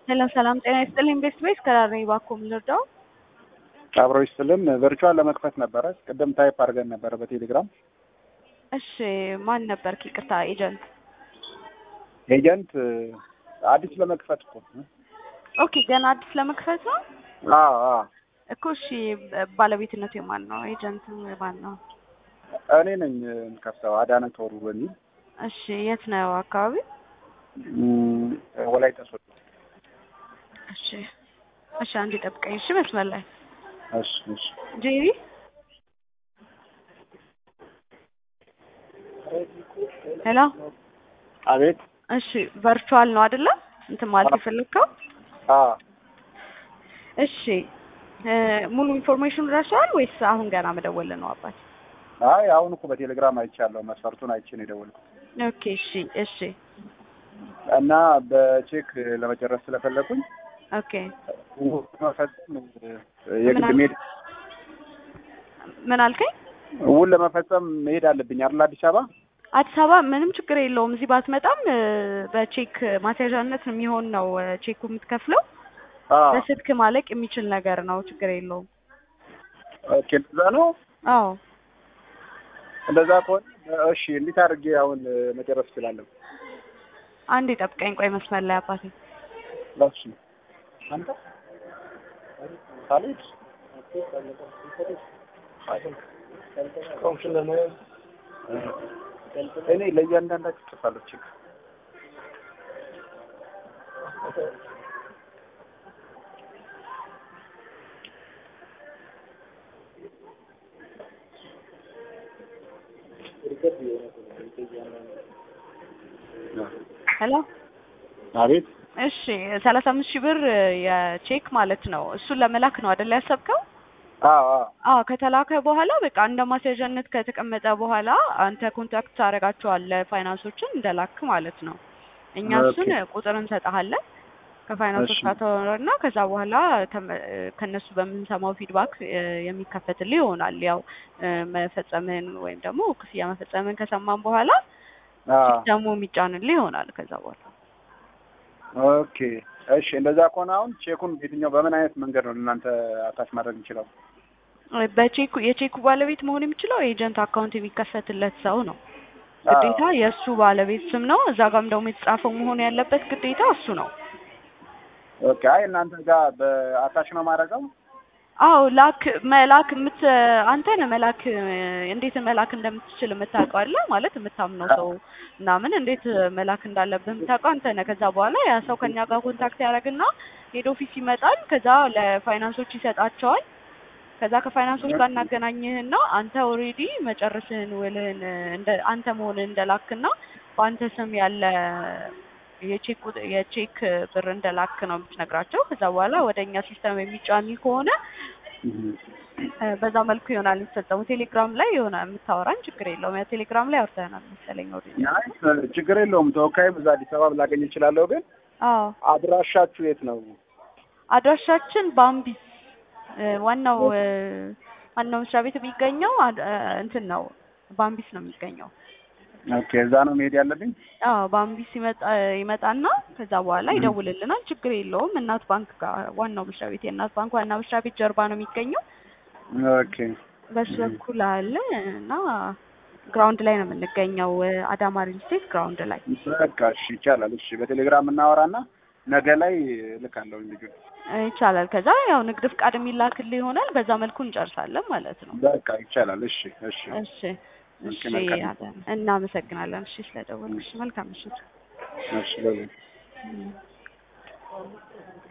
ሰላም ሰላም፣ ጤና ይስጥልኝ። ቤስት ቤስ ከራር ነኝ። እባክዎ ምን ልርዳው? አብሮ ይስጥልን። ቨርቹዋል ለመክፈት ነበረ ቅድም ታይፕ አድርገን ነበረ በቴሌግራም። እሺ ማን ነበርክ? ይቅርታ ኤጀንት። ኤጀንት አዲስ ለመክፈት እኮ ኦኬ፣ ገና አዲስ ለመክፈት ነው አዎ አዎ። እኮ። እሺ ባለቤትነቱ የማን ነው? ኤጀንቱ የማን ነው? እኔ ነኝ የምከፍተው አዳነ ቶሩ በሚል እሺ የት ነው አካባቢ? እም፣ ወላይታ ሶዶ። እሺ እሺ፣ አንዴ ጠብቀኝ። እሺ መስመር ላይ እሺ እሺ። ጄሪ ሄሎ። አቤት። እሺ ቨርቹዋል ነው አይደለ? እንትን ማለት የፈለግከው? አዎ እሺ እ ሙሉ ኢንፎርሜሽን ደርሰዋል ወይስ አሁን ገና መደወል ነው አባት? አይ አሁን እኮ በቴሌግራም አይቻለሁ። መስፈርቱን አይቼ ነው የደወልኩት ኦኬ እሺ እሺ እና በቼክ ለመጨረስ ስለፈለኩኝ ኦኬ መፈጸም የግድ ምን መሄድ ምን አልከኝ? ውል ለመፈጸም መሄድ አለብኝ አይደል? አዲስ አበባ አዲስ አበባ ምንም ችግር የለውም። እዚህ ባትመጣም እ በቼክ ማስያዣነት የሚሆን ነው እ ቼኩ የምትከፍለው። አዎ በስልክ ማለቅ የሚችል ነገር ነው። ችግር የለውም። ኦኬ። እንደዛ ነው። አዎ እንደዛ ከሆነ እሺ፣ እንዴት አድርጌ አሁን መጨረስ እችላለሁ? አንዴ ጠብቀኝ። ቆይ መስመር ላይ አባቴ እሺ። አንተ ካሌድ እኔ ለእያንዳንዳችሁ ጽፋለሁ ቼክ ሄሎ። አቤት እሺ ሰላሳ አምስት ሺህ ብር እ የቼክ ማለት ነው። እሱን ለመላክ ነው አይደል ያሰብከው? አዎ አዎ አዎ ከተላከ በኋላ በቃ እንደ ማስያዣነት ከተቀመጠ በኋላ አንተ ኮንታክት ታደርጋቸዋለህ ፋይናንሶችን እንደላክ ማለት ነው። እኛ እሱን ኦኬ። ቁጥር እንሰጥሃለን ከፋይናንሶች እሺ። ጋር ታወራና ከዛ በኋላ ተመ- እ ከእነሱ በምንሰማው ፊድባክ እ የሚከፈትልህ ይሆናል። ያው እ መፈጸምህን ወይም ደግሞ ክፍያ መፈጸምህን ከሰማን በኋላ አዎ ደግሞ የሚጫንልህ ይሆናል ከዛ በኋላ ኦኬ እሺ። እንደዛ ከሆነ አሁን ቼኩን የትኛው በምን አይነት መንገድ ነው እናንተ አታች ማድረግ እንችላው? በቼኩ የቼኩ ባለቤት መሆን የሚችለው ኤጀንት አካውንት የሚከፈትለት ሰው ነው። ግዴታ የእሱ ባለቤት ስም ነው። እዛ ጋም ደግሞ የተጻፈው መሆን ያለበት ግዴታ እሱ ነው። ኦኬ። አይ እናንተ ጋር በአታች ነው ማድረገው? አዎ ላክ መላክ የምት አንተ ነህ መላክ እ እንዴት መላክ እንደምትችል የምታውቀው አለ ማለት የምታምነው ሰው ምናምን እንዴት መላክ እንዳለብህ የምታውቀው አንተ ነህ። ከዛ በኋላ ያ ሰው ከኛ ጋር ኮንታክት ያደርግና ሄድ ኦፊስ ይመጣል። ከዛ ለፋይናንሶች ይሰጣቸዋል። ከዛ ከፋይናንሶች ጋር እናገናኝህና አንተ ኦልሬዲ መጨረስህን ውልህን እ እንደ አንተ መሆንህን እንደላክና በአንተ ስም ያለ የቼክ ቁጥ- የቼክ ብር እንደላክ ነው የምትነግራቸው። ከዛ በኋላ ወደ እኛ ሲስተም የሚጫን ከሆነ እ በዛ መልኩ ይሆናል የሚፈጸሙ። ቴሌግራም ላይ የሆነ የምታወራን ችግር የለውም። ያ ቴሌግራም ላይ አውርተናል መሰለኝ ኦልሬዲ። አይ ችግር የለውም። ተወካይም እዛ አዲስ አበባ ላገኝ እችላለሁ። ግን አዎ አድራሻችሁ የት ነው? አድራሻችን ባምቢስ እ ዋናው እ ዋናው መስሪያ ቤት የሚገኘው አድ- እ እንትን ነው ባምቢስ ነው የሚገኘው። ኦኬ። እዛ ነው መሄድ ያለብኝ? አዎ ባምቢስ ይመጣ ይመጣና ከዛ በኋላ ይደውልልናል። ችግር የለውም። እናት ባንክ ጋር ዋናው መስሪያ ቤት የእናት ባንክ ዋና መስሪያ ቤት ጀርባ ነው የሚገኘው። ኦኬ። በሱ በኩል አለ እና ግራውንድ ላይ ነው የምንገኘው። እ አዳማ ሪል ስቴት ግራውንድ ላይ በቃ እሺ፣ ይቻላል። እሺ፣ በቴሌግራም እናወራና ነገ ላይ እልካለሁ ልጁ። እ ይቻላል። ከዛ ያው ንግድ ፍቃድ የሚላክልህ ይሆናል። በዛ መልኩ እንጨርሳለን ማለት ነው። በቃ ይቻላል። እሺ፣ እሺ፣ እሺ እሺ፣ ኦኬ፣ መልካም። አዳነ፣ እናመሰግናለን። እሺ ስለደወልሽ መልካም ምሽት። እሺ። በሉ።